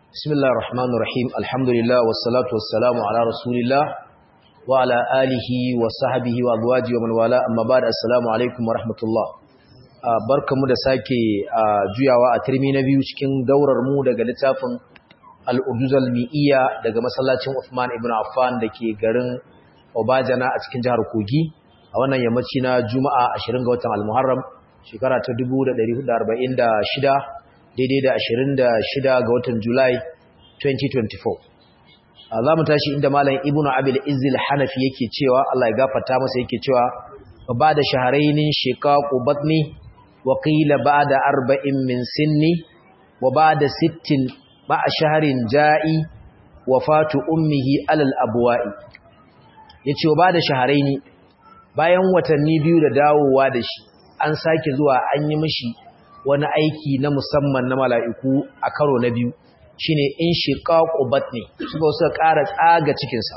بسم الله الرحمن الرحيم الحمد لله والصلاة والسلام على رسول الله وعلى آله وصحبه وأزواجه ومن والاه أما بعد السلام عليكم ورحمة الله barkamu da sake juyawa a turmi na biyu cikin daurar mu daga littafin al-Urduzal Mi'iyya daga masallacin Uthman ibn Affan dake garin Obajana a cikin jihar Kogi a wannan yammaci na Juma'a 20 ga watan Al-Muharram shekara ta 1446 daidai da 26 ga watan Julai 2024 za mu tashi inda malam ibnu abil izzil hanafi yake cewa Allah ya gafarta masa yake cewa ba da shaharainin shiqaqu batni wa qila ba'da arba'in min sinni wa ba'da sittin ma'a shahrin ja'i wafatu ummihi alal abwa'i yace wa ba'da shaharaini bayan watanni biyu da dawowa da shi an sake zuwa an yi mishi wani aiki na musamman na mala'iku a karo na biyu shi ne in shiƙaƙo batni suka suka ƙara tsaga cikinsa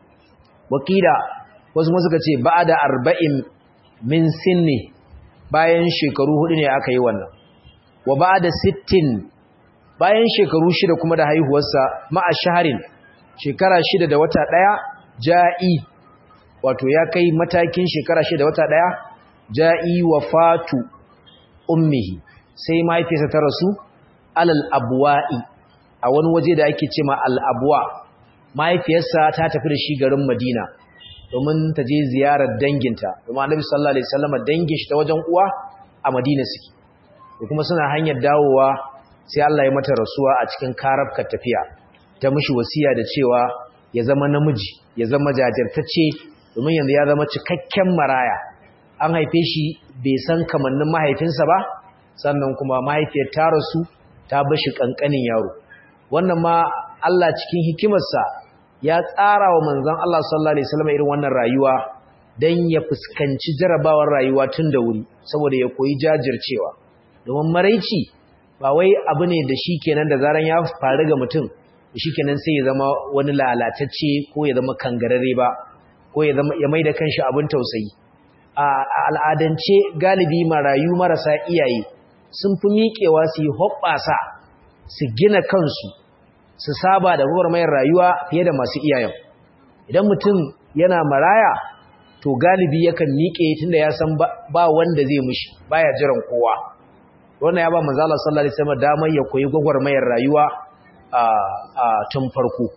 wakila wasu ma suka ce ba da arba'in min sinni bayan shekaru hudu ne aka yi wannan wa ba da sittin bayan shekaru shida kuma da haihuwarsa ma'a shaharin shekara shida da wata ɗaya ja'i wato ya kai matakin shekara shida da wata ɗaya ja'i wa fatu ummihi sai mahaifiyarsa ta rasu alal abwa'i a wani waje da ake cema al abwa mahaifiyarsa ta tafi da shi garin Madina domin ta je ziyarar danginta domin Annabi sallallahu alaihi wasallam dangin shi ta wajen uwa a Madina suke kuma suna hanyar dawowa sai Allah ya mata rasuwa a cikin karabkar tafiya ta mishi wasiya da cewa ya zama namiji ya zama jajirtacce domin yanzu ya zama cikakken maraya an haife shi bai san kamannin mahaifinsa ba sannan kuma mahaifiyar ta rasu ta bashi kankanin yaro wannan ma Allah cikin hikimarsa ya tsara wa manzon Allah sallallahu alaihi wasallam irin wannan rayuwa dan ya fuskanci jarabawar rayuwa tun da wuri saboda ya koyi jajircewa domin maraici ba wai abu ne da shikenan da zaran ya faru ga mutum shikenan sai ya zama wani lalatacce ko ya zama kangarare ba ko ya zama ya maida kanshi abin tausayi a al'adance galibi marayu marasa iyaye sun fi miƙewa su yi hoɓɓasa su gina kansu su saba da mayar rayuwa fiye da masu iyayen idan mutum yana maraya to galibi yakan miƙe tunda ya san ba wanda zai mushi baya jiran kowa wannan ya ba manzala sallallahu alaihi wasallam damar ya koyi gwagwarmayar rayuwa a tun farko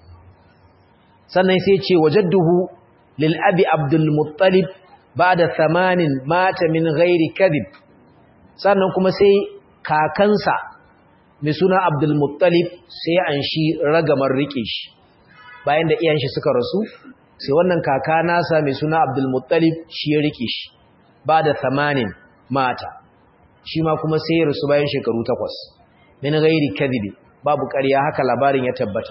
sannan sai ce wajadduhu lil abi abdul muttalib ba'da thamanin mata min ghairi kadhib sannan kuma sai kakansa mai suna abdulmuttalib sai an shi ragamar rike shi bayan da iyan shi suka rasu sai wannan kaka nasa mai suna abdulmuttalib shi ya rike shi ba da tamanin mata shi ma kuma sai ya rasu bayan shekaru takwas min gairi kadhibi babu ƙarya haka labarin ya tabbata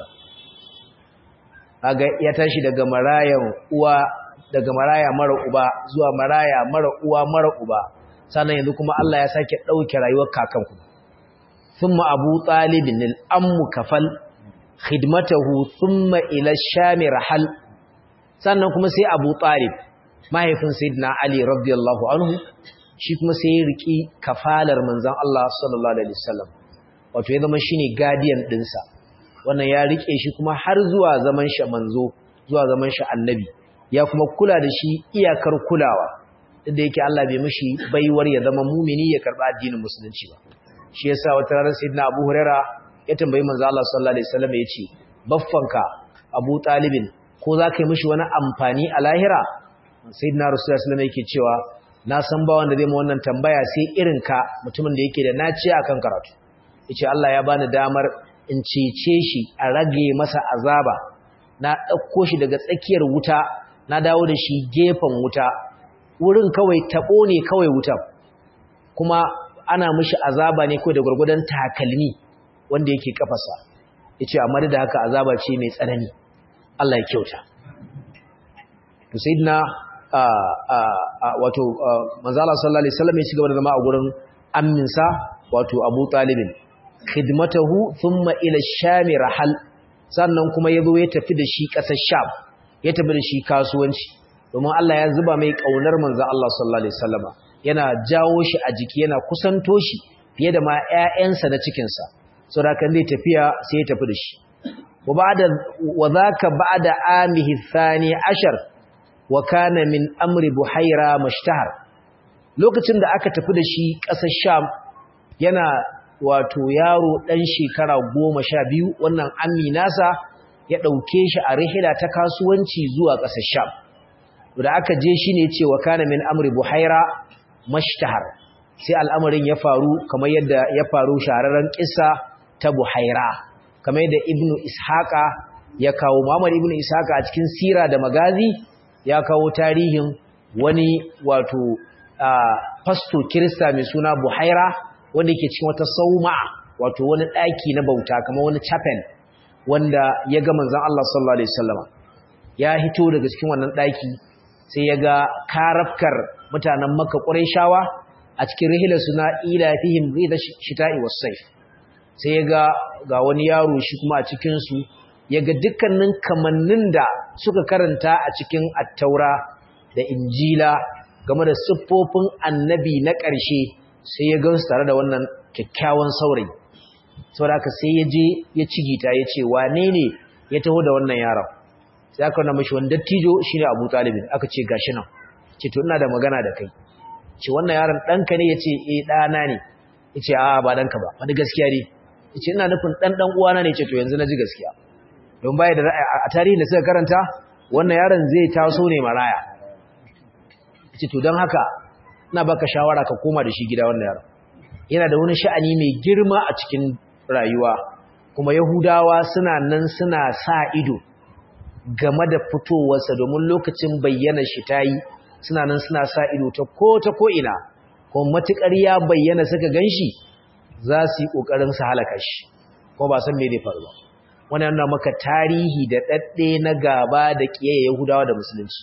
aga ya tashi daga marayan uwa daga maraya mara uba zuwa maraya mara uwa mara uba sannan yanzu kuma Allah ya sake ɗauke rayuwar kakanku thumma abu talibin al'ammu kafal khidmatahu thumma ila shami rahal sannan kuma sai abu talib mahaifin sayyidina ali radiyallahu anhu shi kuma sai ya riki kafalar manzon Allah sallallahu alaihi wasallam wato ya zama shine guardian dinsa wannan ya rike shi kuma har zuwa zaman shi manzo zuwa zaman shi annabi ya kuma kula da shi iyakar kulawa inda yake Allah bai mishi baiwar ya zama mumini ya karba addinin musulunci ba shi yasa wata ranar sayyidina Abu Huraira ya tambayi manzo Allah sallallahu alaihi wasallam yace baffanka Abu Talibin ko za ka yi mishi wani amfani a lahira sayyidina Rasulullah sallallahu alaihi yake cewa na san ba wanda zai mu wannan tambaya sai irin ka mutumin da yake da naci akan karatu yace Allah ya bani damar in cece shi a rage masa azaba na dauko shi daga tsakiyar wuta na dawo da shi gefen wuta wurin kawai tabo ne kawai wuta kuma ana mishi azaba ne kawai da gurgudan takalmi wanda yake kafasa yace amma da haka azaba ce mai tsanani Allah ya kyauta to sayyidina wato manzo Allah sallallahu alaihi wasallam ya ci gaba da zama a gurin amminsa wato Abu Talibin khidmatahu thumma ila sham rahal sannan kuma yazo ya tafi da shi kasar Sham ya tafi da shi kasuwanci domin Allah ya zuba mai kaunar manzo Allah sallallahu alaihi wasallama yana jawo shi a jiki yana kusanto shi fiye da ma ƴaƴansa na cikin sa saboda kan zai tafiya sai ya tafi da shi wa ba'da wa zaka ba'da amihi thani ashar wa kana min amri buhaira mashtahar lokacin da aka tafi da shi ƙasar sham yana wato yaro ɗan shekara goma sha biyu wannan aminasa ya ɗauke shi a rihila ta kasuwanci zuwa ƙasar sham da aka je shi ne cewa kana min amri buhaira mashtahar sai al'amarin ya faru kamar yadda ya faru shahararren ƙisa ta buhaira kamar yadda ibnu ishaqa ya kawo muhammad ibnu ishaqa a cikin sira da magazi ya kawo tarihin wani wato fasto kirista mai suna buhaira wanda yake cikin wata sauma wato wani ɗaki na bauta kamar wani chapel wanda ya ga manzon Allah sallallahu alaihi wasallam ya hito daga cikin wannan ɗaki sai ya ga karafkar mutanen Makka Qurayshawa a cikin rihilar suna ila fihim rida shita'i was-sayf sai ya ga ga wani yaro shi kuma a cikin su ya ga dukkanin kamannin da suka karanta a cikin attaura da injila game da siffofin annabi na ƙarshe sai ya gansu tare da wannan kyakkyawan saurayi saboda haka sai ya je ya cigita ya ce wane ne ya taho da wannan yaron sai aka wanda mashi wani dattijo shi ne abu talibin aka ce gashi nan ce to ina da magana da kai ce wannan yaron ɗanka ne ya ce eh ɗana ne ya ce a ba ɗanka ba wani gaskiya ne ya ce ina nufin ɗan ɗan uwana ne ce to yanzu na ji gaskiya don baya da a tarihin da suka karanta wannan yaron zai taso ne maraya ya ce to don haka ina baka shawara ka koma da shi gida wannan yaron yana da wani sha'ani mai girma a cikin rayuwa kuma yahudawa suna nan suna sa ido game da fitowarsa domin lokacin bayyana shi ta yi suna nan suna sa ido ta ko ta ko ina kuma matukar ya bayyana suka ganshi za su yi kokarin su halaka shi ko ba san me zai faru ba wannan yana maka tarihi da dadde na gaba da kiyaye yahudawa da musulunci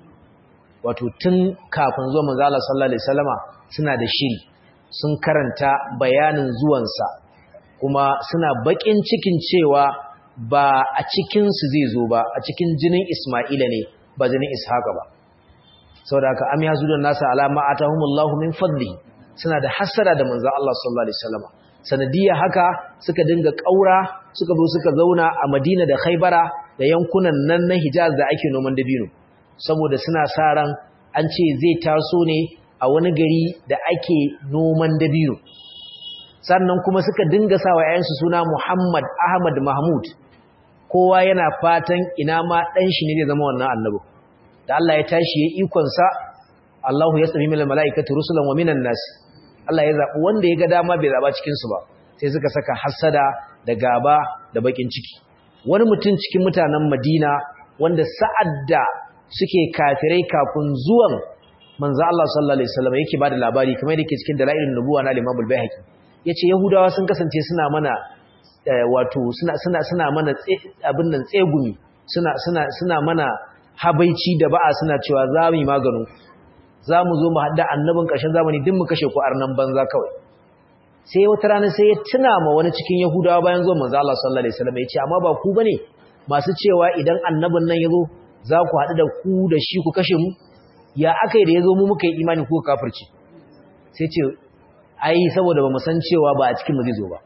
wato tun kafin zuwa manzo Allah sallallahu alaihi wasallama suna da shiri sun karanta bayanin zuwansa kuma suna bakin cikin cewa ba a cikin su zai zo ba a cikin jinin Isma'ila ne ba jinin Ishaqa ba saboda haka am yazudun nasa alama atahumullahu min fadlihi suna da hasara da manzo Allah sallallahu alaihi wasallama sanadiyya haka suka dinga kaura suka zo suka zauna a Madina da Khaibara da yankunan nan na Hijaz da ake noman dabino saboda suna sa ran an ce zai taso ne a wani gari da ake noman dabino sannan kuma suka dinga sa wa ‘ya'yansu suna Muhammad Ahmad Mahmud kowa yana fatan ina ma ɗan shi ne zai zama wannan annabi da Allah ya tashi ya ikonsa Allahu ya sami mila mala'ikatu rusulan wa minan nasi Allah ya zaɓi wanda ya ga dama bai zaɓa cikinsu ba sai suka saka hassada da gaba da baƙin ciki wani mutum cikin mutanen Madina wanda sa'ad da suke kafirai kafin zuwan manzo Allah sallallahu alaihi wasallam yake bada labari kamar yake cikin dalailun nubuwa na Imam al-Baihaqi yace yahudawa sun kasance suna mana wato suna suna suna mana abin nan tsegumi suna suna suna mana habaici da ba'a suna cewa za mu yi maganu za mu zo mu hadda annabin ƙarshen zamani din mu kashe ku arnan banza kawai sai wata rana sai ya tuna ma wani cikin yahudawa bayan zuwan manzo Allah sallallahu alaihi wasallam yace amma ba ku bane masu cewa idan annabin nan yazo za ku haɗu da ku da shi ku kashe mu ya aka yi da ya zo mu muka yi imani ko kafirci sai ce ai saboda ba mu san cewa ba a cikin mu zai zo ba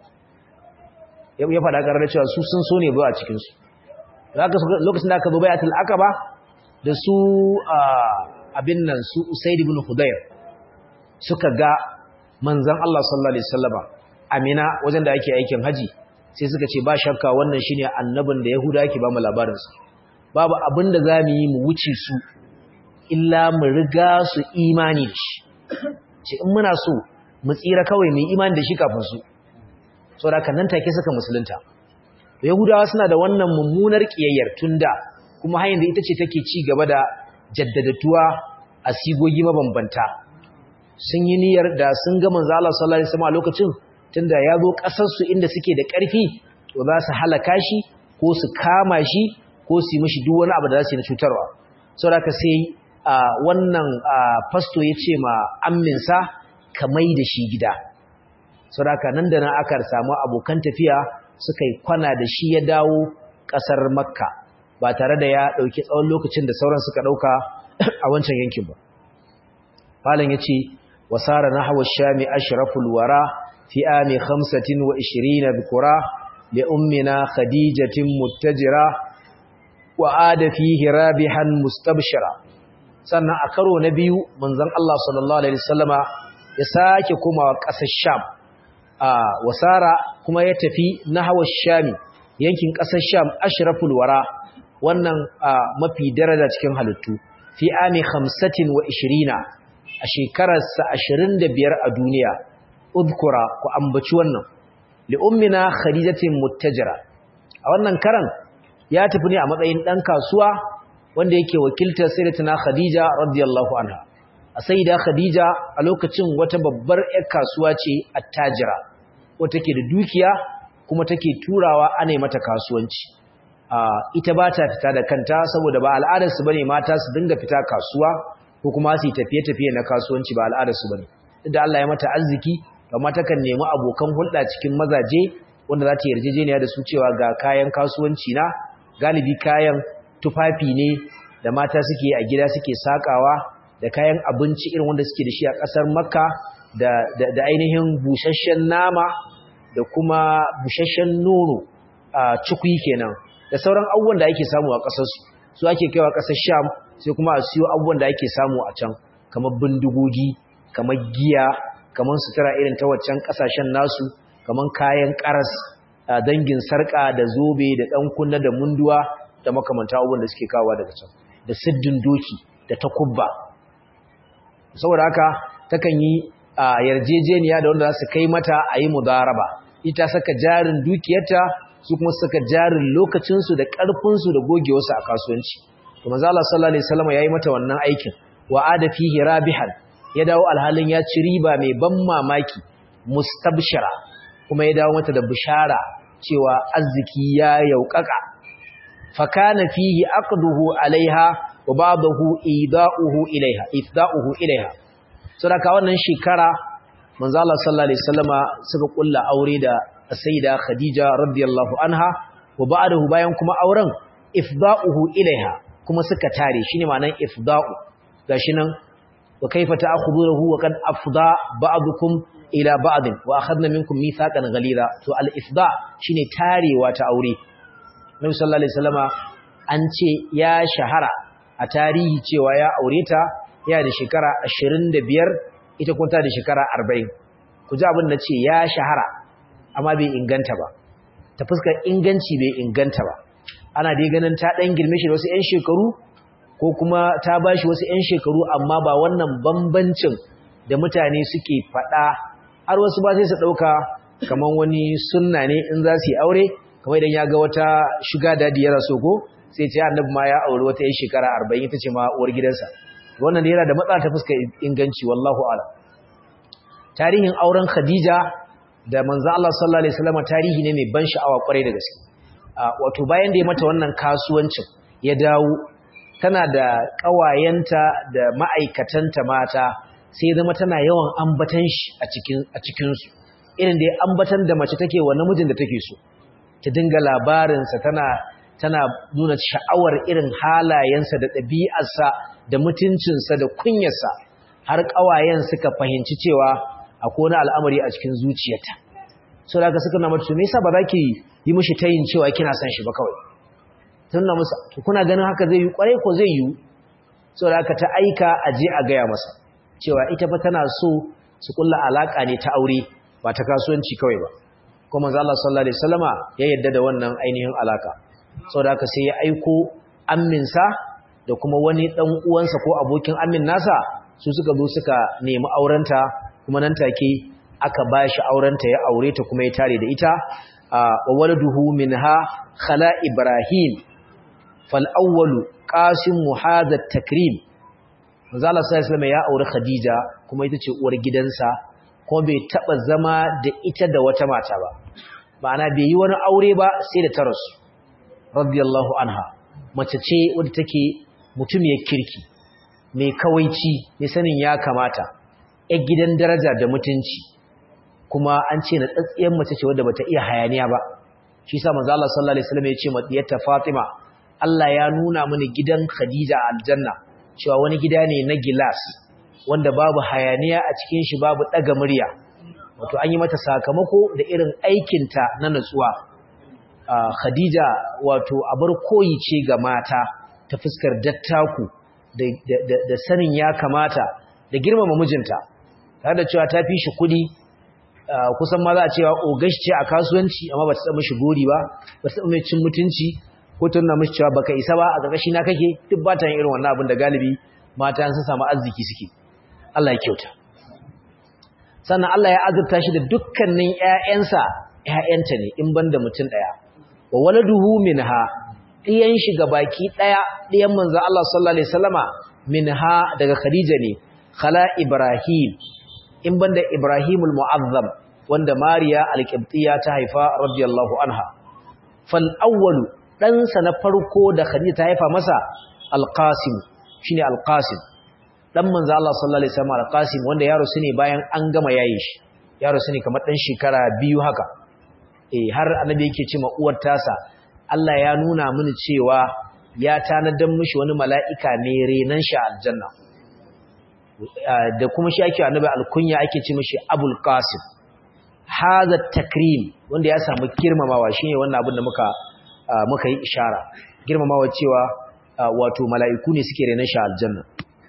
ya faɗa ƙarar cewa su sun so ne ba a cikinsu lokacin da aka zo bayatul aqaba da su abin nan su usaid ibn hudayr suka ga manzon Allah sallallahu alaihi wasallama amina wajen da ake aikin haji sai suka ce ba shakka wannan shine annabin da yahuda yake ba mu labarin sa babu abin da zamu yi mu wuce su illa mu riga su imani da shi ce in muna so mu tsira kawai mu imani da shi kafin su saboda kan nan take suka musulunta yahudawa suna da wannan mummunar kiyayyar tunda kuma hanyar da ita ce take ci gaba da jaddadatuwa a sigogi mabambanta sun yi niyyar da sun ga manzo Allah sallallahu alaihi wasallam a lokacin tunda ya zo kasar su inda suke da ƙarfi to za su halaka shi ko su kama shi ko su yi mishi duk wani abu da za su yi na cutarwa saboda ka sai wannan fasto ya ce ma amminsa ka mai da shi gida saboda nan da nan aka samu abokan tafiya suka yi kwana da shi ya dawo ƙasar makka ba tare da ya ɗauki tsawon lokacin da sauran suka ɗauka a wancan yankin ba falon ya ce wasara na hawa shami ashraful wara fi ami 25 bikura li ummina khadijatin muttajira wa ada fihi rabihan mustabshira sannan a karo na biyu manzon Allah sallallahu alaihi wasallama ya sake komawa ƙasar Sham a wasara kuma ya tafi nahwa Shami yankin ƙasar Sham ashraful wara wannan mafi daraja cikin halittu fi ami 25 a shekararsa 25 a duniya udkura ku ambaci wannan li ummina khadijatin muttajira a wannan karan ya tafi ne a matsayin dan kasuwa wanda yake wakiltar sayyidatuna khadija radiyallahu anha a sayyida khadija a lokacin wata babbar ƴar kasuwa ce attajira wata take da dukiya kuma take turawa ana mata kasuwanci ita ba ta fita da kanta saboda ba al'adarsu bane mata su dinga fita kasuwa ko kuma su tafiye-tafiye na kasuwanci ba al'adarsu bane da Allah ya mata arziki amma takan nemi abokan hulɗa cikin mazaje wanda za ta yarjejeniya da su cewa ga kayan kasuwanci na galibi kayan tufafi ne da mata suke a gida suke sakawa da kayan abinci irin wanda suke da shi a ƙasar makka da, da, da ainihin busasshen nama da kuma busasshen nono a cikwi kenan da sauran abubuwan da ake samu a ƙasarsu su ake kaiwa ƙasar sham sai kuma a siyo abubuwan da ake samu a can kamar bindigogi kamar giya kamar sutura irin ta waccan ƙasashen nasu kamar kayan ƙaras dangin sarƙa da zobe da ɗan kunna da munduwa da makamanta abubuwan da suke kawowa daga can da siddin doki da takubba saboda haka takan yi yarjejeniya da wanda za su kai mata a yi mudaraba ita saka jarin dukiyarta su kuma saka jarin lokacinsu da ƙarfinsu da gogewarsu a kasuwanci to manzo Allah sallallahu alaihi wasallam yayi mata wannan aikin wa ada fihi rabihan ya dawo alhalin ya ci riba mai ban mamaki mustabshira kuma ya dawo mata da bishara cewa arziki ya yaukaka fa kana fihi aqduhu alaiha wa ba'dahu ida'uhu ilaiha ifda'uhu ilaiha saboda wannan shekara manzo Allah sallallahu alaihi wasallama suka kulla aure da sayyida Khadija radiyallahu anha wa ba'dahu bayan kuma auren ifda'uhu ilaiha kuma suka tare shine ma'anar ifda'u gashi nan wa kaifa ta'khuduhu wa kad afda ba'dukum ila ba'd wa akhadna minkum mithaqan ghalira to al ifda shine tarewa ta aure Nabi sallallahu alaihi wasallama an ce ya shahara a tarihi cewa ya aure ta ya da shekara 25 ita kuma ta da shekara 40 ku ji abin da ce ya shahara amma bai inganta ba ta fuskar inganci bai inganta ba ana dai ganin ta dan girme shi da wasu 'yan shekaru ko kuma ta bashi wasu 'yan shekaru amma ba wannan bambancin da mutane suke faɗa har wasu ba sai su ɗauka kamar wani sunna ne in za su yi aure kamar idan ya ga wata shuga dadi ya raso ko sai ce annabi ma ya aure wata 'yan shekara arba'in ita ce ma uwar gidansa wannan da yana da matsala ta fuskar inganci wallahu a'lam tarihin auren khadija da manzo Allah sallallahu alaihi wasallam tarihi ne mai ban sha'awa kwarai da gaske wato bayan da ya mata wannan kasuwancin ya dawo tana da kawayenta da ma'aikatanta mata sai zama tana yawan ambatan shi a cikin a cikin su irin da ambatan da mace take wa namijin da take so ta dinga labarin sa tana tana nuna sha'awar irin halayensa da ɗabi'arsa da mutuncinsa da kunyarsa har kawayen suka fahimci cewa akwai wani al'amari a cikin zuciyarta so da suka na mata me yasa ba za ki yi mishi tayin cewa kina son shi ba kawai tun na musa kuna ganin haka zai yi kwarai ko zai yi so da ta aika a je a gaya masa cewa ita fa tana so su kulla alaka ne ta aure ba ta kasuwanci kawai ba kuma manzo Allah sallallahu alaihi wasallama ya yadda da wannan ainihin alaka saboda haka sai ya aiko amminsa da kuma wani dan uwansa ko abokin ammin nasa su suka zo suka nemi aurenta kuma nan take aka bashi aurenta ya aure ta kuma ya tare da ita wa waladuhu minha khala ibrahim fal awwalu qasim hadha takrim manzo Allah sallallahu ya aure khadija kuma ita ce uwar gidansa kuma bai taba zama da ita da wata mata ba ma'ana bai yi wani aure ba sai da ta rasu radiyallahu anha mace ce wadda take mutumiyar kirki mai kawaici mai sanin ya kamata ‘yar gidan daraja da mutunci kuma an ce na tsatsiyar mace ce wadda bata iya hayaniya ba shi sa manzo Allah sallallahu alaihi wasallam ya ce madiyarta Fatima Allah ya nuna mini gidan Khadija a aljanna cewa wani gida ne na gilas wanda babu hayaniya a cikin shi babu daga murya wato an yi mata sakamako da irin aikinta na natsuwa khadija wato abar koyi ce ga mata ta fuskar dattaku da sanin ya kamata da girmama mijinta tare da cewa ta fi shi kuɗi kusan ma za a cewa ogashi ce a kasuwanci amma ba ta taɓa mishi gori ba ba ta taɓa mai cin mutunci ko ta nuna mishi cewa baka isa ba a ƙarƙashi na kake duk ba ta yin irin wannan abin da galibi mata sun samu arziki suke Allah ya kyauta sannan Allah ya azurta shi da dukkanin ƴaƴansa ƴaƴanta ne in banda mutum ɗaya wa waladuhu minha ɗiyan shi baki ɗaya ɗiyan manzo Allah sallallahu alaihi wasallama minha daga Khadija ne khala Ibrahim in banda Ibrahimul Mu'azzam wanda Mariya al-Qibtiyya ta haifa radiyallahu anha fal awwalu ɗansa na farko da Khadija ta haifa masa al-Qasim shine al-Qasim dan manzo Allah sallallahu alaihi wasallam al-Qasim wanda yaro sune bayan an gama yayin shi yaro sune kamar dan shekara biyu haka eh har annabi yake cewa uwar tasa Allah ya nuna mini cewa ya tanadan mishi wani mala'ika ne renan shi aljanna da kuma shi ake annabi alkunya ake ce mishi Abul Qasim hadha takrim wanda ya samu girmamawa shine wannan abin da muka muka yi ishara girmamawa cewa wato mala'iku ne suke renan shi aljanna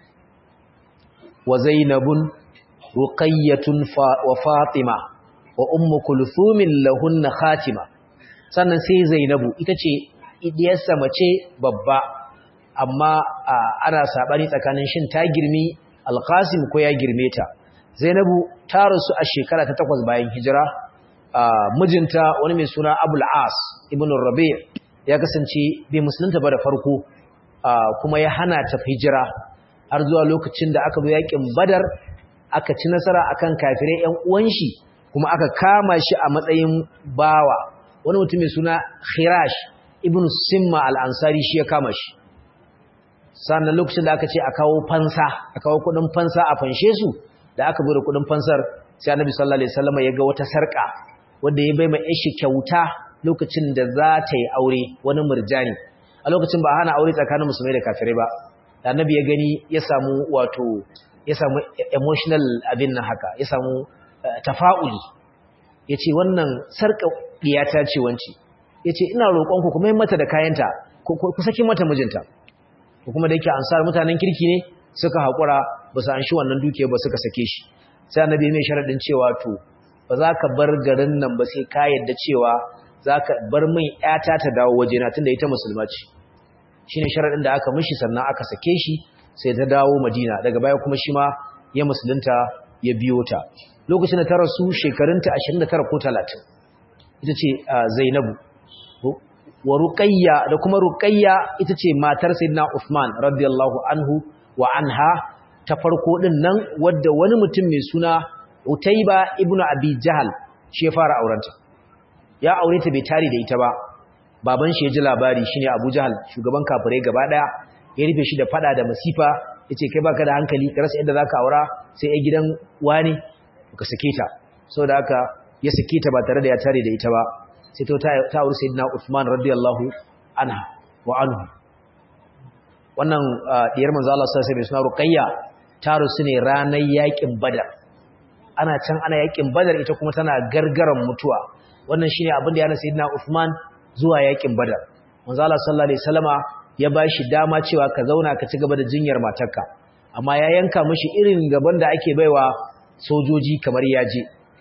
wa zainabun ruqayyatun wa fatima wa ummu kulthumin lahunna khatima sannan sai zainabu ita ce idiyarsa mace babba amma ana sabani tsakanin shin ta girmi alqasim ko ya girme ta zainabu ta rasu a shekara ta takwas bayan hijira mijinta wani mai suna abul as ibn rabi' ya kasance bai musulunta ba da farko kuma ya hana ta hijira har zuwa lokacin da aka zo yakin badar aka ci nasara akan kafirai ƴan uwan shi kuma aka kama shi a matsayin bawa wani mutum mai suna khirash ibn simma al-ansari shi ya kama shi sannan lokacin da aka ce a kawo fansa a kawo kudin fansa a fanshe su da aka bude kudin fansar sai annabi sallallahu alaihi wasallam ya ga wata sarka wanda ya bai mai shi kyauta lokacin da za ta yi aure wani murjani a lokacin ba hana aure tsakanin musulmai da kafirai ba da annabi ya gani ya samu wato ya samu emotional abin nan haka ya samu tafa'uli ya ce wannan sarka ɗiyata ce wanci ya ce ina roƙonku kuma yin mata da kayanta ku saki mata mijinta ko kuma da yake ansar mutanen kirki ne suka haƙura ba su an shi wannan dukiya ba suka sake shi sai annabi mai sharaɗin cewa to ba za ka bar garin nan ba sai ka yadda cewa za ka bar min ‘yata ta dawo wajena tunda ita musulma ce shi ne sharaɗin da aka mishi sannan aka sake shi sai ta dawo madina daga baya kuma shi ma ya musulunta ya biyo ta lokacin da ta rasu shekarunta 29 ko 30 ita ce zainabu wa ruqayya da kuma ruqayya ita ce matar sayyidina Uthman radiyallahu anhu wa anha ta farko din nan wadda wani mutum mai suna Utayba ibn Abi Jahl shi ya fara aurenta ya aure ta bai tare da ita ba baban shi ya ji labari shine Abu Jahl shugaban kafirai gaba daya ya rufe shi da fada da masifa yace kai baka da hankali ka rasa yadda zaka aura sai ai gidan wani ka sake ta saboda haka ya sake ta ba tare da ya tare da ita ba sai ta ta aure sayyidina Uthman radiyallahu anha wa anhu wannan diyar manzo Allah sallallahu alaihi wasallam Ruqayya ta rusu ne ranar yakin Badar ana can ana yakin Badar ita kuma tana gargaran mutuwa wannan shine abin da yana sayyidina Uthman zuwa yakin Badar manzo Allah sallallahu alaihi wasallama ya bashi dama cewa ka zauna ka ci gaba da jinyar matarka amma ya yanka mishi irin gaban da ake baiwa sojoji kamar yaje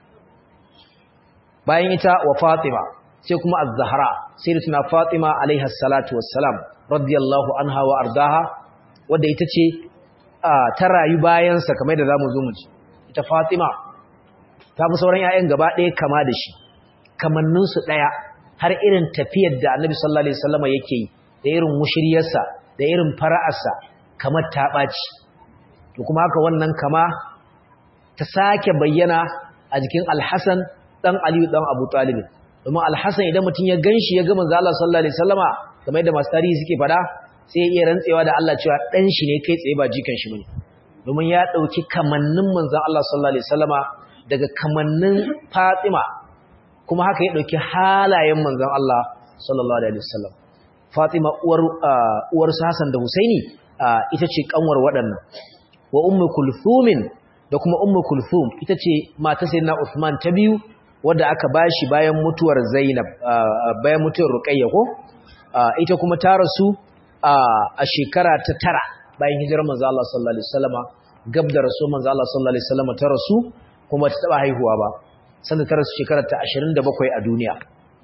bayan ita wa Fatima sai kuma Az-Zahra sayyidatuna Fatima alaiha salatu wassalam radiyallahu anha wa ardaha wanda ita ce ta rayu bayan sa kamar da zamu zo mu ji ita Fatima ta fi sauran ƴaƴan gaba ɗaya kama da shi kamannin su ɗaya har irin tafiyar da Annabi sallallahu alaihi wasallam yake yi da irin mushriyarsa da irin fara'arsa kamar ta ɓaci to kuma haka wannan kama ta sake bayyana a jikin Al-Hasan dan Aliyu dan Abu Talib domin Al-Hasan idan mutum ya ganshi ya ga manzo Allah sallallahu alaihi wasallama kamar yadda masu tarihi suke fada sai ya iya rantsewa da Allah cewa dan shi ne kai tsaye ba jikan shi bane domin ya dauki kamannin manzo Allah sallallahu alaihi wasallama daga kamannin Fatima kuma haka ya dauki halayen manzo Allah sallallahu alaihi wasallam Fatima uwar uwar Hassan da Husaini ita ce kanwar waɗannan wa ummu kulthumin da kuma ummu kulthum ita ce mata sayyidina Uthman ta biyu wadda aka bashi bayan mutuwar Zainab bayan mutuwar Ruqayya ko ita kuma ta rasu a shekara ta tara bayan hijirar manzo Allah sallallahu alaihi wasallama gab da rasul manzo Allah sallallahu alaihi wasallama ta rasu kuma ta taba haihuwa ba sanda ta rasu shekara ta 27 a duniya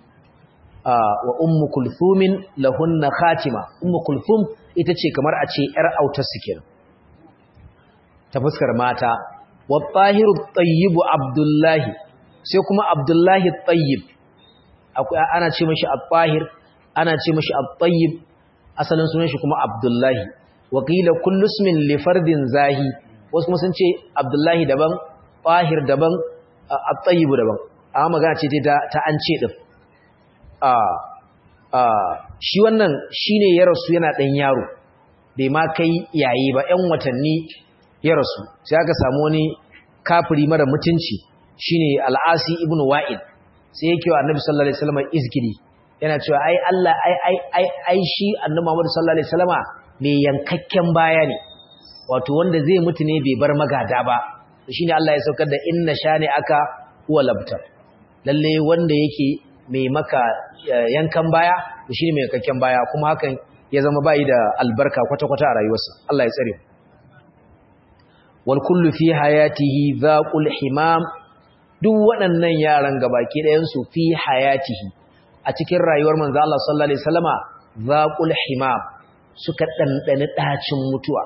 wa ummu kulthumin lahunna khatima ummu kulthum ita ce kamar a ce yar autar su kenan ta fuskar mata wa tahiru tayyib abdullahi sai kuma abdullahi tayyib ana ce mashi at-tahir ana ce mashi at-tayyib asalin sunan shi kuma abdullahi wa qila kullu ismin li fardin zahi wasu kuma sun ce abdullahi daban tahir daban at-tayyib daban amma magana ce ta ta an ce din a a shi wannan shine ya rasu yana dan yaro bai ma kai yayi ba ƴan watanni ya rasu sai aka samu wani kafiri mara mutunci shine al-asi ibnu wa'id sai yake wa annabi sallallahu alaihi wasallam izgiri yana cewa ai Allah ai ai ai ai shi annabi Muhammad sallallahu alaihi wasallama mai yankakken baya ne wato wanda zai mutu ne bai bar magada ba shine Allah ya saukar da inna shani aka huwa labtar lalle wanda yake mai maka yankan baya shine mai yankakken baya kuma hakan ya zama bai da albarka kwata-kwata a rayuwarsa Allah ya tsare wal kullu fi hayatihi dhaqul himam duk waɗannan yaran gabaki ɗayan su fi hayatihi a cikin rayuwar manzo Allah sallallahu alaihi wasallama dhaqul himam suka dandane dacin mutuwa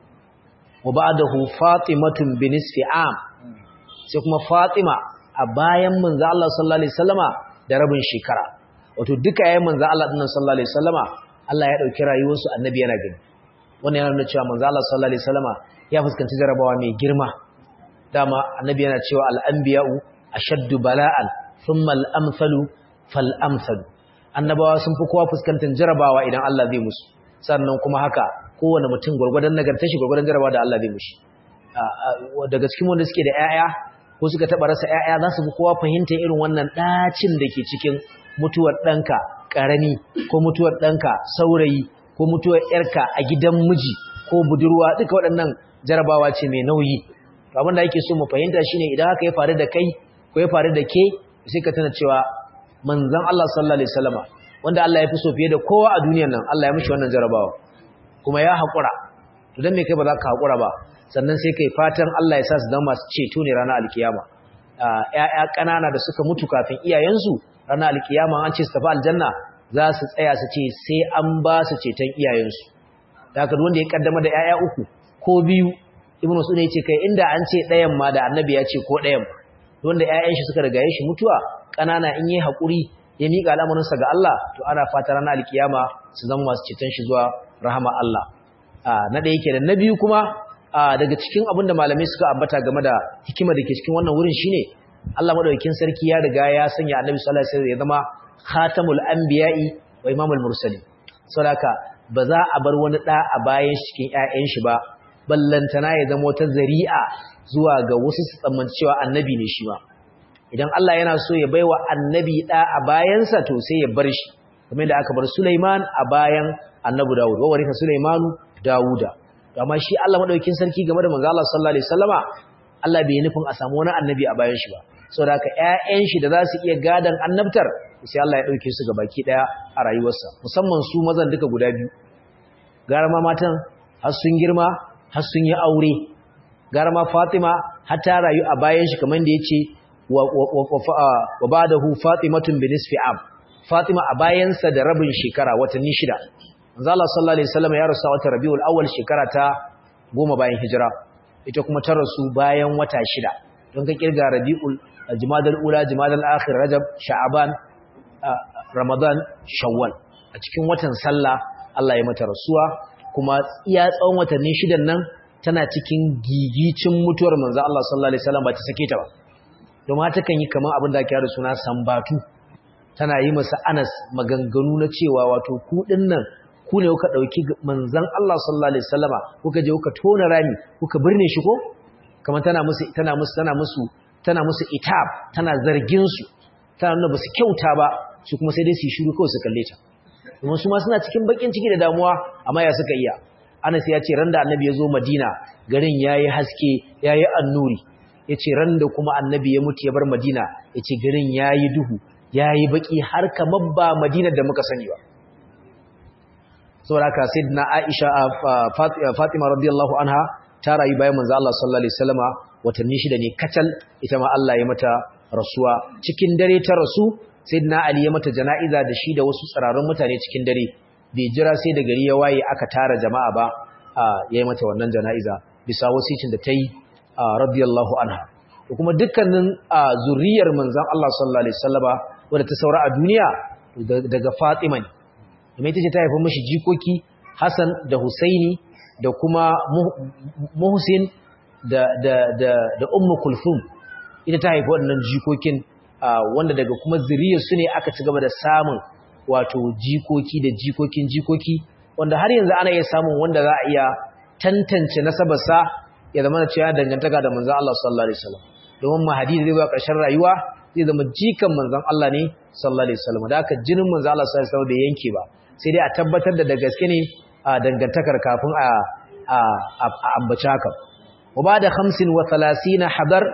wa ba'dahu fatimatun binisfi am sai kuma fatima a bayan manzo Allah sallallahu alaihi wasallama da rabin shekara wato duka yayin manzo Allah dinnan sallallahu alaihi wasallama Allah ya dauki rayuwarsu annabi yana gani wannan yana nuna cewa manzo Allah sallallahu alaihi wasallama ya fuskanci jarabawa mai girma dama annabi yana cewa al-anbiya'u ashaddu bala'an thumma al-amsalu fal-amsalu annabawa sun fi kowa fuskantar jarabawa idan Allah zai musu sannan kuma haka kowane mutum gwargwadon nagartar shi gwargwadon jarabawa da Allah zai mushi daga cikin wanda suke da 'ya'ya ko suka taba rasa 'ya'ya za su fi kowa fahimtar irin wannan ɗacin da ke cikin mutuwar ɗanka ƙarami ko mutuwar ɗanka saurayi ko mutuwar ‘yarka a gidan miji ko budurwa duka waɗannan jarabawa ce mai nauyi abin da ake so mu fahimta shine idan haka ya faru da kai ko ya faru da ke sai ka tana cewa manzon Allah sallallahu alaihi wasallama wanda Allah ya fi so fiye da kowa a duniyar nan Allah ya mishi wannan jarabawa kuma ya haƙura to dan me kai ba za ka haƙura ba sannan sai kai fatan Allah ya sa su zama masu ceto ne ranar alkiyama ƴaƴa ƙanana da suka mutu kafin iyayensu ranar alkiyama an ce su tafi aljanna za su tsaya su ce sai an ba su ceton iyayensu da haka wanda ya kaddama da ƴaƴa uku ko biyu ibnu sunna yace kai inda an ce ɗayan ma da annabi ya ce ko ɗayan wanda ƴaƴan shi suka riga shi mutuwa ƙanana in yi haƙuri ya miƙa al'amarinsa ga Allah to ana fata ranar alkiyama su zama masu ceton shi zuwa rahama Allah na ɗaya kenan na biyu kuma daga cikin abin da malamai suka ambata game da hikima da ke cikin wannan wurin shine Allah madaukakin sarki ya riga ya sanya Annabi sallallahu alaihi wasallam ya zama khatamul anbiya'i wa imamul mursalin saboda ba za a bar wani da a bayan cikin ƴaƴan shi ba ballantana ya zama wata zari'a zuwa ga wasu su tsammanci cewa annabi ne shi ma idan Allah yana so ya baiwa annabi da a bayansa to sai ya bar shi kamar da aka bar Sulaiman a bayan Annabi Dawud wa warika Sulaimanu Dawuda amma shi Allah madaukakin sarki game da manzo Allah sallallahu alaihi wasallama Allah bai nufin a samu wani annabi a bayan shi ba saboda haka ƴaƴan shi da za su iya gadan annabtar sai Allah ya dauke su gabaki daya a rayuwarsa musamman su mazan duka guda biyu gara ma matan har sun girma har sun yi aure gara ma Fatima har ta rayu a bayan shi kamar da yace wa wa ba'dahu Fatimatun bi nisfi am Fatima a bayansa da rabin shekara watanni shida manzo Allah sallallahu alaihi wasallam ya rasu wata Rabiul Awwal shekara ta goma bayan hijira ita kuma ta rasu bayan wata shida don ka kirga Rabiul Jumadal Ula Jumadal Akhir Rajab Sha'aban Ramadan Shawwal a cikin watan sallah Allah ya mata rasuwa kuma iya tsawon watanni shidan nan tana cikin gigicin mutuwar manzo Allah sallallahu alaihi wasallam ba ta sake ta ba domin ta kan yi kaman abin da ake da suna sambatu tana yi masa Anas maganganu na cewa wato ku nan ku ne kuka dauki manzon Allah sallallahu alaihi wasallama kuka je kuka tona rami kuka birne shi ko kamar tana musu tana musu tana musu tana musu itab tana zargin su tana nuna basu kyauta ba su kuma sai dai su shiru kawai su kalle ta kuma su ma suna cikin bakin ciki da damuwa amma ya suka iya Anas ya ce ran da annabi ya zo Madina garin yayi haske yayi annuri yace ran da kuma annabi ya mutu ya bar Madina yace garin yayi duhu yayi baki har kamar ba Madina da muka sani ba saboda haka sayyidina Aisha Fatima radiyallahu anha ta rayu bayan manzo Allah sallallahu alaihi wasallama watanni shida ne kacal ita ma Allah ya mata rasuwa cikin dare ta rasu sayyidina Ali ya mata jana'iza da shi da wasu tsararrun mutane cikin dare bai jira sai da gari ya waye aka tara jama'a ba ya yi mata wannan jana'iza bisa wasicin da ta yi radiyallahu anha da kuma dukkanin zuriyar manzon Allah sallallahu alaihi wasallama wadda ta saura a duniya daga Fatima ne kuma ita ce ta haifa mashi jikoki Hassan da Husaini da kuma Muhsin da da da da Ummu Kulthum ita ta haifa waɗannan jikokin wanda daga kuma zuriyar su ne aka ci gaba da samun wato jikoki da jikokin jikoki wanda har yanzu ana iya samun wanda za a iya tantance nasabarsa ya zama da cewa dangantaka da manzon Allah sallallahu alaihi wasallam domin mahadi da zai ba ƙarshen rayuwa zai zama jikan manzon Allah ne sallallahu alaihi wasallam da aka jinin manzon Allah sallallahu alaihi wasallam bai yanke ba sai dai a tabbatar da da gaske ne a dangantakar kafin a a ambaci haka wa ba da 35 hadar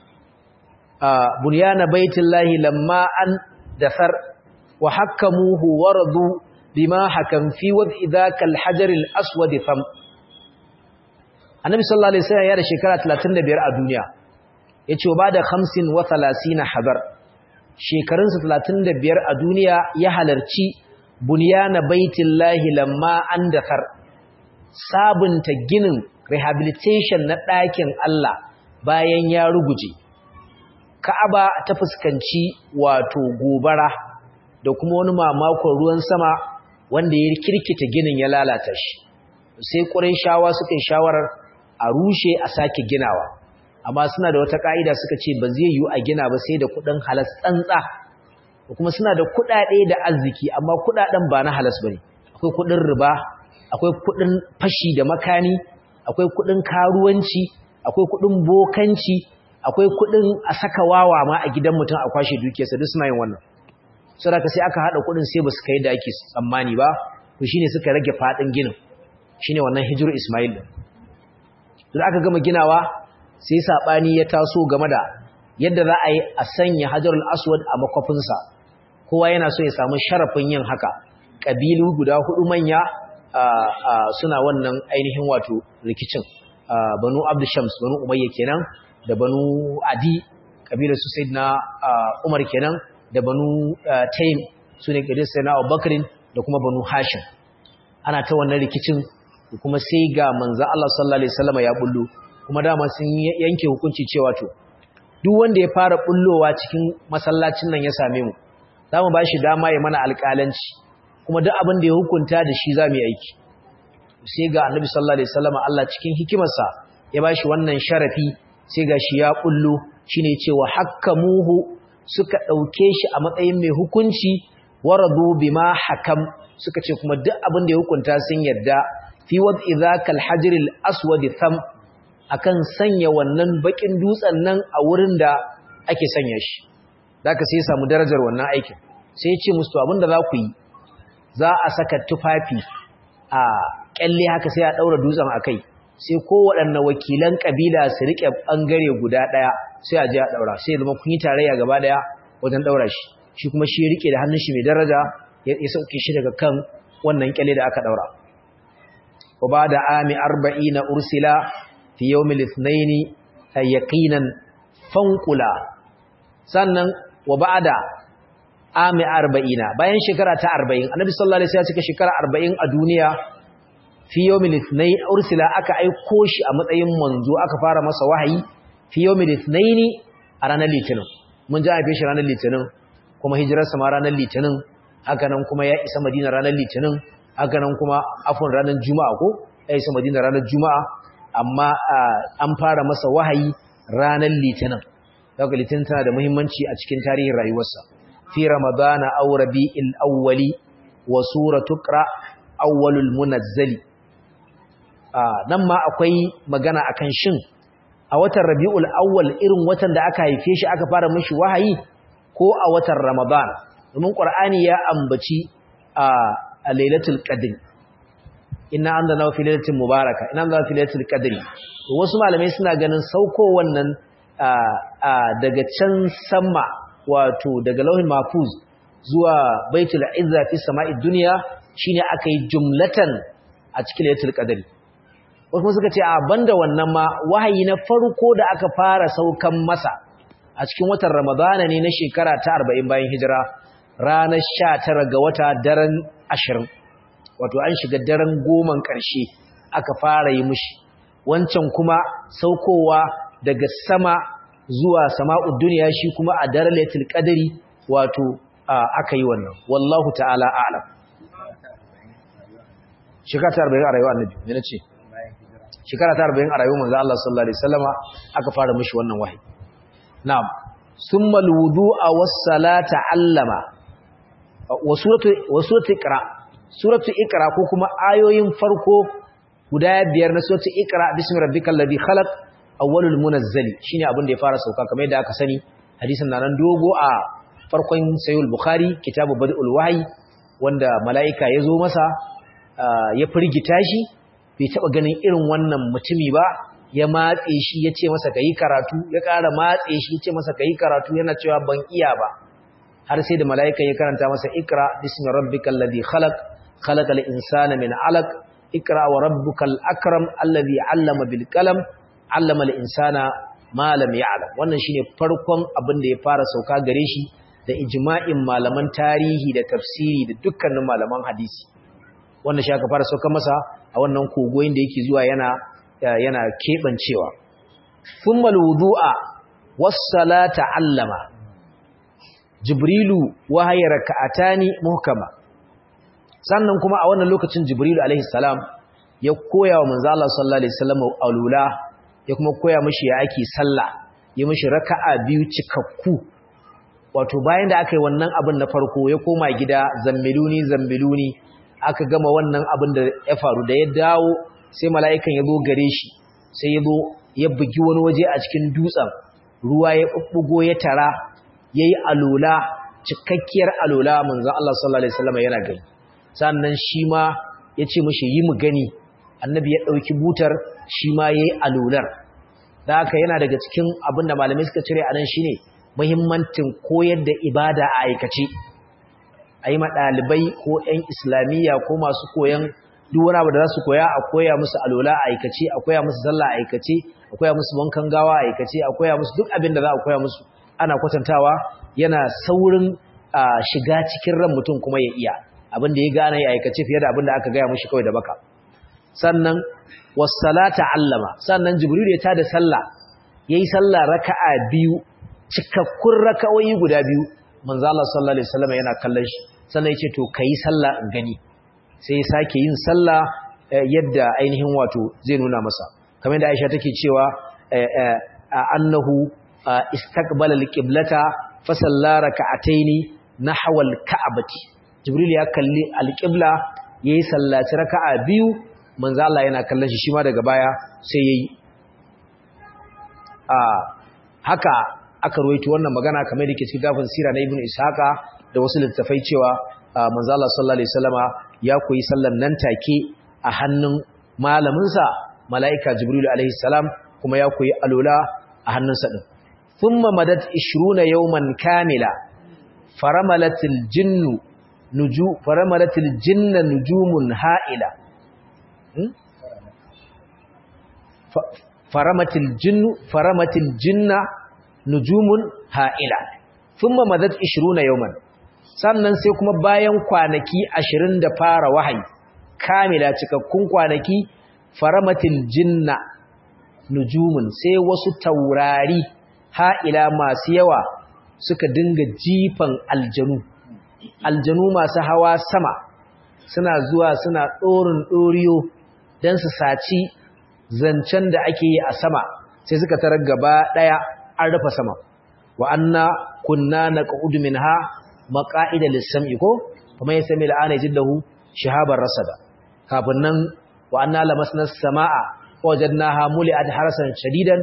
bunyana baitullahi lamma an dasar wa hakamuhu waradu bima hakam fi wad'i dhaka al-hajar al-aswad fam annabi sallallahu alaihi wasallam ya da shekara 35 a duniya yace ba da 35 hadar shekarunsa 35 a duniya ya halarci bunyana baitullahi lamma an dakar sabunta ginin rehabilitation na ɗakin Allah bayan ya ruguje Ka'aba ta fuskanci wato gobara da kuma wani mamakon ruwan sama wanda ya kirkita ginin ya lalata shi sai Qurayshawa suka yi shawarar a rushe a sake ginawa amma suna da wata ka'ida suka ce ba zai yiwu a gina ba sai da kuɗin halas tsantsa kuma suna da kuɗaɗe da arziki amma kuɗaɗen ba na halas bane akwai kuɗin riba akwai kuɗin fashi da makani akwai kuɗin karuwanci akwai kuɗin bokanci akwai kuɗin a saka wawa ma a gidan mutum a kwashe dukiyarsa duk suna yin wannan saboda sai aka hada kuɗin sai basu kai da ake tsammani ba to shine suka rage fadin ginin shine wannan hijru Ismail din to aka gama ginawa sai sabani ya taso game da yadda za a yi a sanya Hajarul Aswad a makofinsa kowa yana so ya samu sharafin yin haka kabilu guda hudu manya suna wannan ainihin wato rikicin banu Abdul Shams banu Umayya kenan da banu Adi kabilar su Sayyidina Umar kenan da banu Taym sune kabilar Sayyidina Abubakar da kuma banu Hashim ana ta wannan rikicin kuma sai ga manzo Allah sallallahu alaihi wasallam ya bullo kuma dama sun yanke hukunci cewa to duk wanda ya fara bullowa cikin masallacin nan ya same mu zamu bashi dama ya mana alƙalanci kuma duk abin da ya hukunta da shi zamu yi aiki sai ga Annabi sallallahu alaihi wasallam Allah cikin hikimarsa ya bashi wannan sharafi sai ga shi ya bullo shine cewa hakkamuhu suka dauke shi a matsayin mai hukunci waradu bima hakam suka ce kuma duk abin da ya hukunta sun yarda fi wad'i zakal hajril aswad tham akan sanya wannan bakin dutsen nan a wurin da ake sanya shi zaka sai ya samu darajar wannan aikin sai ya ce musu abin da za ku yi za a saka tufafi a kyalle haka sai a daura dutsen akai sai kowaɗanne wakilan ƙabila su riƙe ɓangare guda ɗaya sai a je a ɗaura sai zama kun yi tarayya gaba ɗaya wajen ɗaura shi shi kuma shi ya riƙe da hannun shi mai daraja ya sauke shi daga kan wannan ƙyalle da aka ɗaura wa ba da ami arba'ina ursila fi yawmil ithnaini yaqinan fanqula sannan wa ba da ami arba'ina bayan shekara ta arba'in annabi sallallahu alaihi wasallam ya cika shekara arba'in a duniya fi yawmil ithnain ursila aka aiko shi a matsayin manzo aka fara masa wahayi fi yawmil ithnain a ranar litinin mun ji haife shi ranar litinin kuma hijirar sa ma ranar litinin haka nan kuma ya isa madina ranar litinin haka nan kuma afon ranar juma'a ko ya isa madina ranar juma'a amma an fara masa wahayi ranar litinin daga litinin tana da muhimmanci a cikin tarihin rayuwarsa fi ramadana aw rabi'il awwali wa suratu qra awwalul munazzali nan ma akwai magana akan shin a watan Rabiul Awwal irin watan da aka haife shi aka fara mishi wahayi ko a watan Ramadan domin Qur'ani ya ambaci a Lailatul Qadr inna anzalnahu fi lailatin mubaraka inna anzalnahu fi lailatul qadri to wasu malamai suna ganin sauko wannan daga can sama wato daga lauhin mahfuz zuwa baitul izza fi sama'id dunya shine aka yi jumlatan a cikin lailatul qadri wasu suka ce a banda wannan ma wahayi na farko da aka fara saukan masa a cikin watan ramadana ne na shekara ta 40 bayan hijira ranar 19 ga wata daren 20 wato an shiga daren goman ƙarshe aka fara yi mushi wancan kuma saukowa daga sama zuwa sama'ud duniya shi kuma a daren lailatul qadri wato aka yi wannan wallahu ta'ala a'lam shekara ta 40 a rayuwar annabi ne nace shekara ta 40 a rayuwar manzo Allah sallallahu alaihi wasallama aka fara mushi wannan wahayi na'am summa alwudu'a was-salata 'allama wa suratu wa suratu iqra suratu iqra ko kuma ayoyin farko guda biyar na suratu iqra bismi rabbikal ladhi khalaq awwalul munazzali shine abin da ya fara sauka kamar yadda aka sani hadisin nan dogo a farkon sayyid bukhari kitabu badul wahyi wanda malaika ya zo masa ya firgita shi bai taba ganin irin wannan mutumi ba ya matse shi ya ce masa kayi karatu ya ƙara matse shi ya ce masa kayi karatu yana cewa ban iya ba har sai da malaika ya karanta masa ikra bismi rabbikal ladhi khalaq khalaqal insana min 'alaq ikra wa rabbukal akram alladhi 'allama bil qalam 'allama al insana ma lam ya'lam wannan shine farkon abin da ya fara sauka gare shi da ijma'in malaman tarihi da tafsiri da dukkanin malaman hadisi wannan shi aka fara sauka masa a wannan kogoyin da yake zuwa yana yana kebancewa thumma alwudu'a was-salata 'allama jibrilu wahaya raka'atani muhkama sannan kuma a wannan lokacin jibrilu alaihi salam ya koya wa manzo Allah sallallahu alaihi wasallam alula ya kuma koya mishi ya ake sallah ya mishi raka'a biyu cikakku wato bayan da aka yi wannan abin na farko ya koma gida zammiluni zammiluni aka gama wannan abin da ya faru da ya dawo sai mala'ikan ya zo gare shi sai ya zo ya bugi wani waje a cikin dutsen ruwa ya bubbugo ya tara yayi alola cikakkiyar alola manzo Allah sallallahu alaihi wasallam yana gani sannan shi ma ya ce mishi yi mu gani annabi ya dauki butar shi ma yayi alolar da haka yana daga cikin abin da malamai suka cire anan shine muhimmancin koyar da ibada a aikace a yi ɗalibai ko 'yan islamiyya ko masu koyan duk wani abu da za su koya a koya musu alola a aikace a koya musu sallah a aikace a koya musu wankan gawa a aikace a koya musu duk abin da za a koya musu ana kwatantawa yana saurin shiga cikin ran mutum kuma ya iya abin da ya gane ya aikace fiye da abin da aka gaya mushi kawai da baka sannan wassalata allama sannan jibril ya tada sallah yayi sallah raka'a biyu cikakkun raka'o'i guda biyu manzo Allah sallallahu alaihi wasallam yana kallon shi sannan yace to kai sallah in gani sai ya sake yin sallah yadda ainihin wato zai nuna masa kamar da Aisha take cewa annahu istaqbala alqiblata fa salla raka'ataini nahwa alka'bati jibril ya kalli alqibla yayi sallaci raka'a biyu manzo Allah yana kallon shi shima daga baya sai yayi a haka aka ruwaito wannan magana kamar da ke cikin gafin sira na ibnu ishaqa da wasu littafai cewa manzo Allah sallallahu alaihi wasallama ya koyi sallan nan take a hannun malamin sa malaika jibril alaihi salam kuma ya koyi alola a hannun sa din thumma madat 20 yawman kamila faramalatil jinnu nuju faramalatil jinna nujumun ha'ila faramatil jinnu faramatil jinna nujumun ha'ila thumma madat 20 yawman sannan sai kuma bayan kwanaki 20 da fara wahayi kamila cikakkun kwanaki faramatil jinna nujumun sai wasu taurari ha'ila masu yawa suka dinga jifan aljanu aljanu masu hawa sama suna zuwa suna ɗorin ɗoriyo don su saci zancen da ake yi a sama sai suka tarar gaba ɗaya an rufe sama wa anna kunna naqud minha maqa'ida lis-sam'i ko kuma ya sami la'ana jiddahu shihabar rasada kafin nan wa anna lamasna as-samaa wajadnaha muli'at harasan shadidan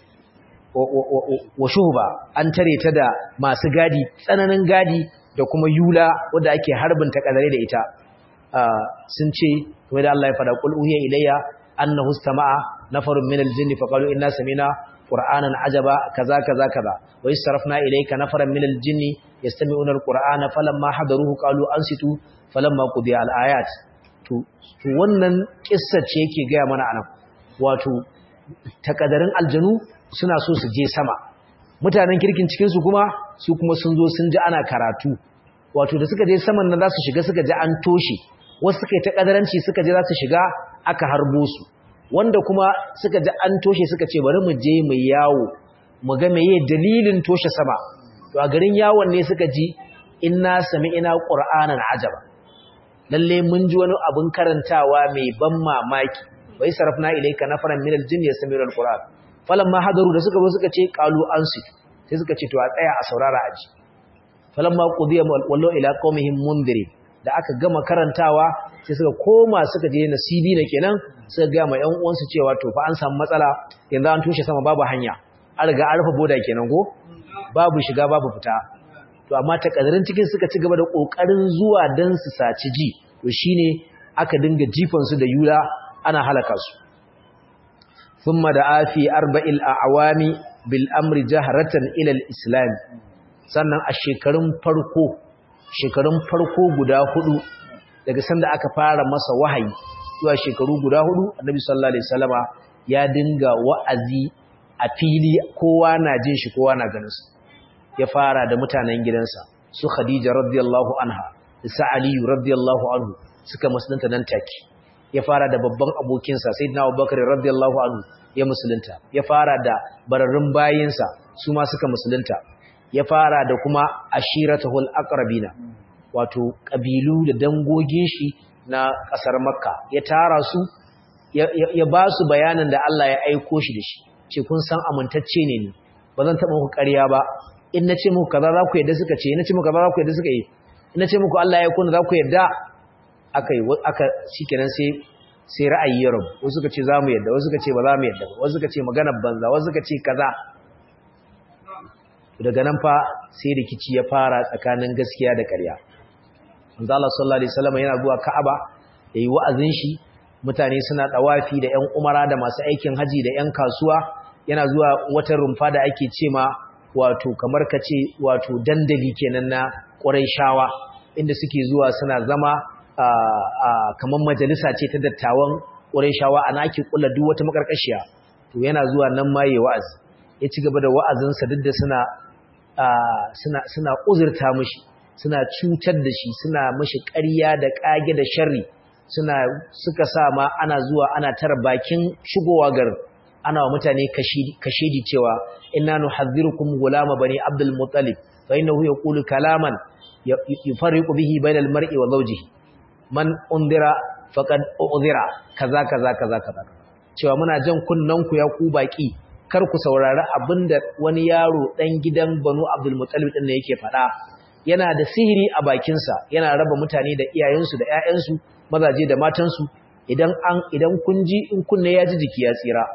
wa shuhba an tare ta da masu gadi tsananin gadi da kuma yula wanda ake harbin ta kadare da ita sun ce kuma da Allah ya fada qul uhiya ilayya annahu istama'a nafarun minal jinni faqalu inna sami'na qur'anan ajaba kaza kaza kaza wa istarafna ilayka nafaran minal jinni yastami'una alqur'ana falamma hadaruhu qalu ansitu falamma qudiya alayat to to wannan kissa ce yake ga mana anan wato takadarin aljanu suna so su je sama mutanen kirkin cikin su kuma su kuma sun zo sun ji ana karatu wato da suka je saman nan za su shiga suka ji an toshe wasu suka yi ta kadaranci suka je za su shiga aka harbo su wanda kuma suka ji an toshe suka ce bari mu je mu yawo mu ga meye dalilin toshe sama to a garin yawon ne suka ji inna sami'ina qur'anan ajaba lalle mun ji wani abin karantawa mai ban mamaki wai sarafna ilayka nafaran min aljinni yasmi'una alquran falamma hadaru da suka zo suka ce qalu ansi sai suka ce to a tsaya a saurara aji falamma qudiya wallo ila qaumihim mundirin da aka gama karantawa sai suka koma suka je nasibi na kenan suka ga ma ƴan uwansu cewa to fa an samu matsala yanzu an tushe sama babu hanya an riga an rufe boda kenan ko babu shiga babu fita to amma takaddarin cikin suka ci gaba da kokarin zuwa dan su saci ji to shine aka dinga jifan su da yula ana halaka su thumma da afi arba'il a'wami bil amri jahratan ila al-islam sannan a shekarun farko shekarun farko guda hudu daga sanda aka fara masa wahayi zuwa shekaru guda hudu annabi sallallahu alaihi wasallama ya dinga wa'azi a fili kowa na jin shi kowa na ganin sa ya fara da mutanen gidansa su khadija radiyallahu anha da sa ali radiyallahu anhu suka musulunta nan take ya fara da babban abokinsa sayyidina abubakar radiyallahu anhu ya musulunta ya fara da bararrun bayinsa su ma suka musulunta ya fara da kuma ashiratahul aqrabina wato kabilu da dangogin shi na kasar makka ya tara su ya ba su bayanin da Allah ya aiko shi da shi ce kun san amintacce ne ni ba zan taɓa muku ƙarya ba in na ce muku kaza za ku yadda suka ce in na ce muku kaza za ku yadda suka yi in na ce muku Allah ya aiko ni za ku yadda aka yi aka shikenan sai sai ra'ayi ya rabu wasu suka ce za mu yadda wasu suka ce ba za mu yadda ba wasu suka ce maganar banza wasu suka ce kaza daga nan fa sai rikici ya fara tsakanin gaskiya da ƙarya manzo Allah sallallahu alaihi wasallam yana zuwa Ka'aba yayi wa'azin shi mutane suna dawafi da ƴan umara da masu aikin haji da ƴan kasuwa yana zuwa wata rumfa da ake cema wato kamar kace wato dandali kenan na Qurayshawa inda suke zuwa suna zama a kamar majalisa ce ta dattawan Qurayshawa ana ake kula duk wata makarkashiya to yana zuwa nan ma yayi wa'azi ya ci gaba da wa'azinsa duk da suna suna suna uzurta mishi suna cutar da shi suna mishi ƙarya da ƙage da sharri suna suka sa ma ana zuwa ana tara bakin shigowa garin ana wa mutane kashedi cewa inna nuhadhdhirukum gulama bani abdul muttalib fa innahu yaqulu kalaman yufarriqu bihi bainal mar'i wa zawjihi man undira faqad udhira kaza kaza kaza kaza cewa muna jan kunnan ku ya ku baki kar ku saurari abinda wani yaro dan gidan Banu Abdul Muttalib din ne yake faɗa yana da sihiri a bakinsa yana raba mutane da iyayensu da ƴaƴansu mazaje da matansu idan an idan kun ji in kunne ya ji jiki ya tsira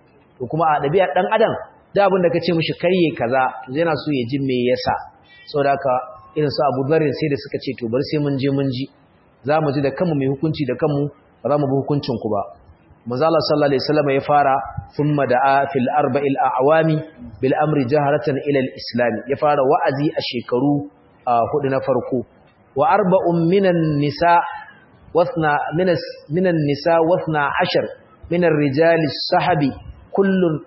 to kuma a dabi'a dan adam da abin da kace mishi karye kaza to yana so ya ji me yasa saboda haka irin su Abu Dharr sai da suka ce to bar sai mun je mun ji za mu ji da kanmu mai hukunci da kanmu ba za mu bi hukuncin ku ba manzala sallallahu alaihi wasallam ya fara thumma da'a fil arba'il a'wami bil amri jaharatan ila al islam ya fara wa'azi a shekaru hudu na farko wa arba'un minan nisa wasna minas minan nisa wasna ashar min ar-rijal sahabi kullun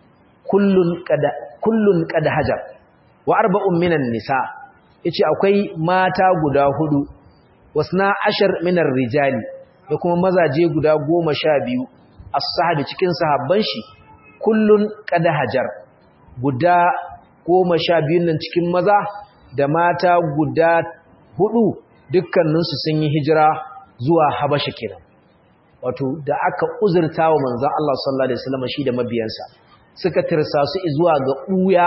kullun qad kullun qad hajar wa arba'un minan nisa yace akwai mata guda hudu wasna ashar min ar-rijali da kuma mazaje guda goma sha biyu as-sahabi cikin sahabban shi kullun qad hajar guda goma sha biyun nan cikin maza da mata guda hudu dukkaninsu sun yi hijira zuwa habasha kenan wato da aka uzurta wa manzon Allah sallallahu alaihi wasallam shi da mabiyansa suka tirsa su zuwa ga uya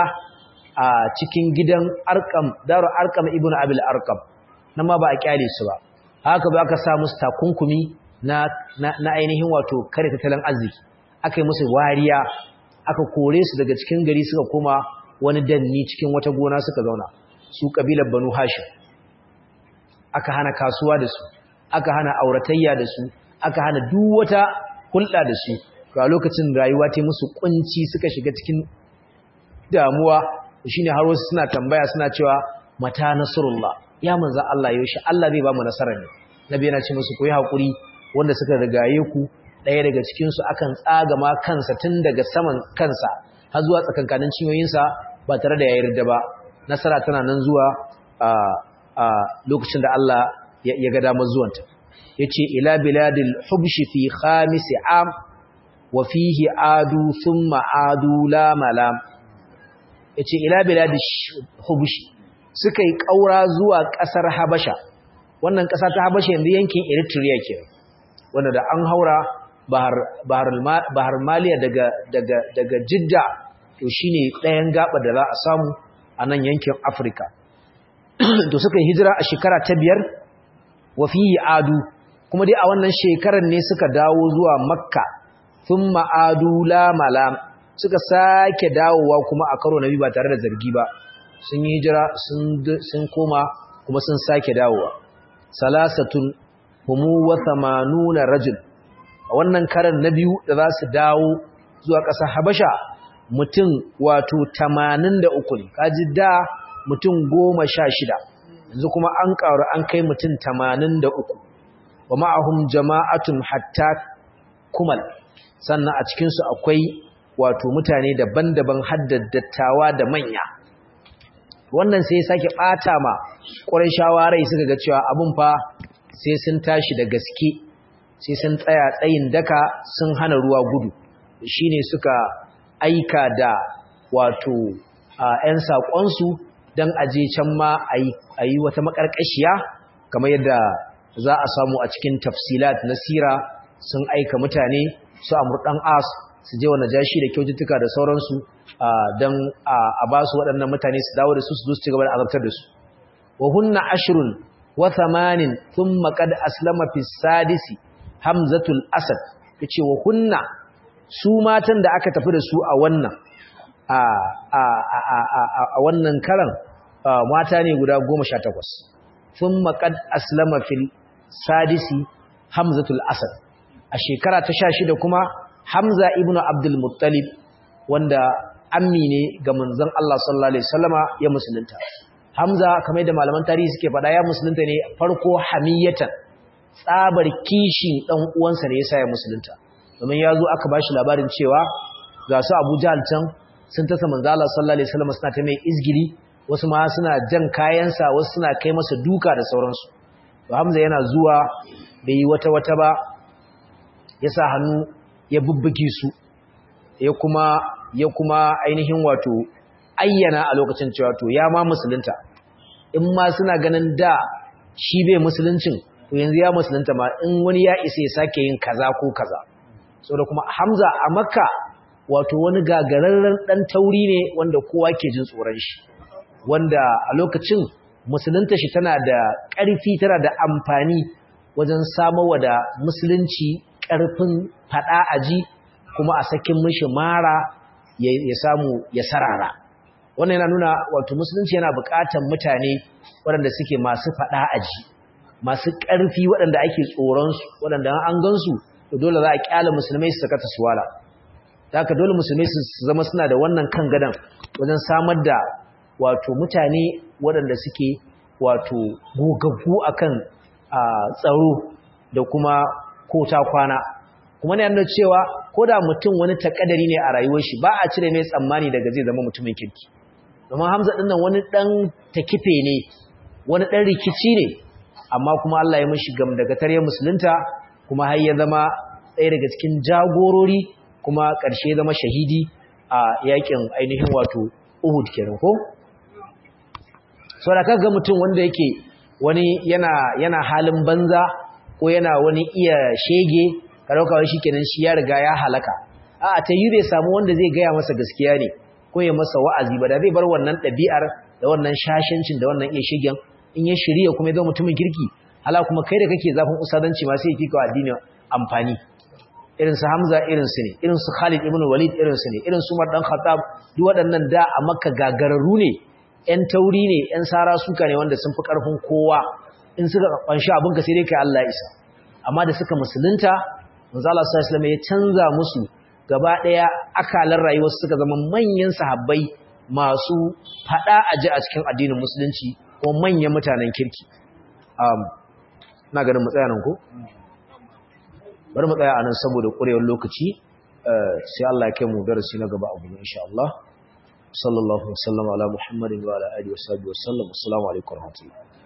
a cikin gidan Arqam daru Arqam ibn Abil Arqam nan ma ba a kyale su ba haka ba aka sa musu takunkumi na na ainihin wato kare tattalin arziki aka yi musu wariya aka kore su daga cikin gari suka koma wani danni cikin wata gona suka zauna su kabilar Banu Hashim aka hana kasuwa da su aka hana auratayya da su aka hana duk wata hulɗa da su to a lokacin rayuwa ta musu kunci suka shiga cikin damuwa shine har wasu suna tambaya suna cewa mata nasrullah ya manzo Allah yaushe Allah zai ba mu nasara ne nabi yana ce musu ku yi hakuri wanda suka rigaye ku ɗaya daga cikin su akan tsaga ma kansa tun daga saman kansa har zuwa tsakankanin cinyoyinsa ba tare da ya yarda ba nasara tana nan zuwa a lokacin da Allah ya ga damar zuwanta yace ila biladil hubshi fi khamis am wa fihi adu thumma adu la malam yace ila biladish hubshi suka yi kaura zuwa kasar habasha wannan kasa ta habasha yanzu yankin eritrea ke wanda da an haura bahar bahar bahar maliya daga daga daga jidda to shine ɗayan gaba da za a samu a nan yankin afirka to suka yi hijira a shekara ta biyar wa fihi adu kuma dai a wannan shekarar ne suka dawo zuwa makka thumma adu la malam suka sake dawowa kuma a karo na biyu ba tare da zargi ba sun yi hijira sun koma kuma sun sake dawowa salasatun humu wa thamanuna rajul a wannan karan na biyu da za su dawo zuwa ƙasar habasha mutum wato tamanin da uku ne kaji da mutum goma sha shida yanzu kuma an ƙaru an kai mutum tamanin da uku wa ma'ahum jama'atun hatta kumal sannan a cikinsu akwai wato mutane daban-daban dattawa da manya wannan sai sake ɓata ma ƙwarai shawarai suka ga cewa abin fa sai sun tashi da gaske sai sun tsaya tsayin daka sun hana ruwa gudu shine suka aika da wato ‘yan saƙonsu don aje can ma a yi wata maƙarƙashiya kamar yadda za a samu a cikin tafsilat na sira sun aika mutane su amur ɗan as su je wa najashi da kyaututtuka da sauransu don a ba su waɗannan mutane su dawo da su su zo su ci gaba da azabtar da su wa hunna ashrun wa thamanin thumma qad aslama fi sadisi hamzatul asad yace wa hunna su matan da aka tafi da su a wannan a a a a wannan karan mata ne guda 18 thumma qad aslama fil sadisi hamzatul asad a shekara ta 16 kuma hamza ibnu abdul muttalib wanda ammi ne ga manzon Allah sallallahu alaihi wasallama ya musulunta hamza kamar da malaman tarihi suke faɗa ya musulunta ne farko hamiyatan tsabar kishin dan uwansa ne yasa ya musulunta domin ya zo aka bashi labarin cewa ga su Abu Jahl can sun tasa manzo Allah sallallahu alaihi wasallam suna ta mai izgili wasu ma suna jan kayansa wasu suna kai masa duka da sauransu to Hamza yana zuwa bai yi wata wata ba ya sa hannu ya bubbuge su ya kuma ya kuma ainihin wato ayyana a lokacin cewa to ya ma musulunta in ma suna ganin da shi bai musuluncin to yanzu ya musulunta ma in wani ya isa ya sake yin kaza ko kaza saboda kuma Hamza a Makka wato wani gagararren dan tauri ne wanda kowa ke jin tsoron shi wanda a lokacin musulunta shi tana da ƙarfi tana da amfani wajen samarwa da musulunci ƙarfin fada aji kuma a sakin mishi mara ya samu ya sarara wannan yana nuna wato musulunci yana buƙatar mutane waɗanda suke masu fada aji masu ƙarfi waɗanda ake tsoronsu waɗanda an gansu to dole za a ƙyala musulmai su saka taswala da haka dole musulmai su zama suna da wannan kan gadan wajen samar da wato mutane waɗanda suke wato gogaggu akan tsaro da kuma kota kwana kuma ne yana cewa ko da mutum wani takadari ne a rayuwar shi ba a cire mai tsammani daga zai zama mutumin kirki domin hamza ɗin nan wani ɗan takife ne wani ɗan rikici ne amma kuma Allah ya mishi gam daga tare musulunta kuma har ya zama ɗaya daga cikin jagorori kuma ƙarshe zama shahidi a yakin ainihin wato Uhud kenan ko so da kaga mutum wanda yake wani yana yana halin banza ko yana wani iya shege ka dauka wai shikenan shi ya riga ya halaka a ta yi zai samu wanda zai gaya masa gaskiya ne ko ya masa wa'azi ba da zai bar wannan ɗabi'ar da wannan shashancin da wannan iya shigen in ya shirya kuma ya zama mutumin kirki hala kuma kai da kake zafin usadanci ma sai ya fika addini amfani irin su Hamza irin su ne irin su Khalid ibn Walid irin su ne irin su Umar dan Khattab duk waɗannan da a Makka gagararru ne ƴan tauri ne ƴan sara suka ne wanda sun fi ƙarfin kowa in suka kwanshi abinka sai dai kai Allah isa amma da suka musulunta manzo Allah sallallahu alaihi wasallam ya canza musu gaba daya akalan rayuwar suka zama manyan sahabbai masu fada aji a cikin addinin musulunci ko manyan mutanen kirki um na ganin mu tsaya nan ko bari mu tsaya anan saboda kurewar lokaci sai Allah ya kai mu darasi na gaba abu insha Allah sallallahu alaihi wasallam ala muhammadin wa ala alihi wa sahbihi wa sallam assalamu alaikum wa rahmatullahi